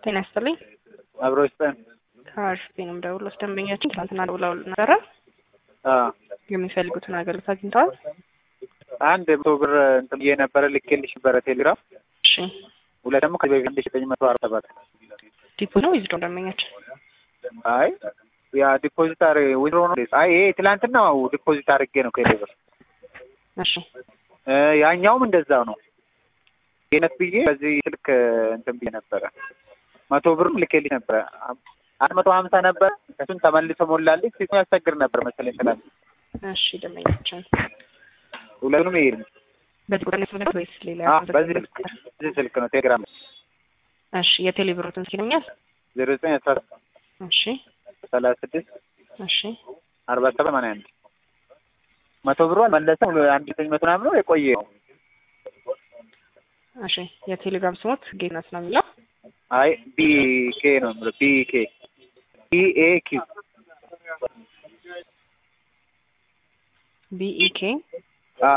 ጤና ይስጥልኝ። አብሮ ይስጠን። ከአርሽፒ ነው የምደውለው። ደንበኛችን ትናንትና ደውለው ነበረ። አዎ የሚፈልጉትን አገልግሎት አግኝተዋል? አንድ መቶ ብር እንትን ብዬ ነበረ ልኬልሽ ነበረ ቴሌግራም። እሺ ሁለት ደግሞ ከዚህ በፊት አንድ ሺህ ዘጠኝ መቶ አርባ ሰባት ዲፖ ነው ይዝዶ ደንበኛችን አይ ያ ዲፖዚት አር ዊዝድሮ ነው። አይ ይሄ ትላንትናው ዲፖዚት አድርጌ ነው ከቴሌ ብር እሺ እ ያኛውም እንደዛው ነው። የነት ብዬ በዚህ ስልክ እንትን ብዬ ነበረ መቶ ብርም ልኬልሽ ነበረ አንድ መቶ ሀምሳ ነበር እሱን ተመልሶ ሞላልኝ። ሲሱ ያስቸግር ነበር መሰለኝ ትላንት እሺ ደንበኛችን ሁለቱንም ይሄ በዚህ ቁጥር ነው የፈለጉት ወይስ ሌላ? አዎ በዚህ ስልክ በዚህ ስልክ ነው ቴሌግራም እሺ የቴሌ ብሮትን ሲለኛል። ዜሮ ዘጠኝ አስራ እሺ ሰላሳ ስድስት እሺ አርባ ሰባት ሰማንያ አንድ መቶ ብሩ አልመለሰም። አንድ ዘጠኝ መቶ ምናምን ነው የቆየ ነው። እሺ የቴሌግራም ስሞት ጌትነት ነው የሚለው። አይ ቢ ኬ ነው የምለው ቢ ኬ ቢ ኤ ኪ ቢኢኬ አ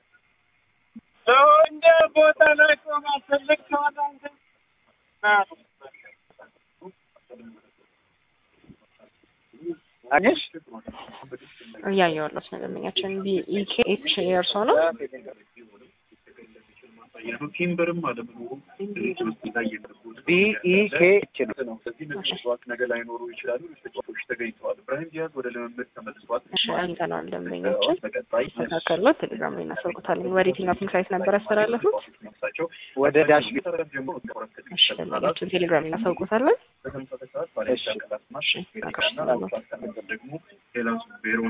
እንደ ቦታ ላይ ማሰለክ ከሆነ አንተ አኘሽ እያየዋለሁ ነው ደንበኛችን ቢኢኬ ኤች የእርሶ ነው። ቲምበርም አለ ብሎ ውስጥ ላይ የገቡት ቢ ኢ ኬ ኤች ነው። በዚህ መስዋዕት ነገር ላይኖሩ ይችላሉ። ተጫዋቾች ተገኝተዋል። ብራሂም ዲያዝ ወደ ልምምድ ተመልሷል። እሺ አግኝተነዋል ደንበኛችን በቀጣይ ተካከሉ ቴሌግራም ላይ እናሳውቁታለን። ወደ የትኛው ፒንክ ሳይት ነበር ያስተላለፉት? ሳቸው ወደ ዳሽ ቤት ጀምሮ እሺ ደንበኛችን ቴሌግራም ላይ እናሳውቁታለን። በተመሳሳይ ሰዓት ባለሻ ቀላት ማሽ እሺ አቀርባለሁ። ደግሞ ሌላ ቤሮ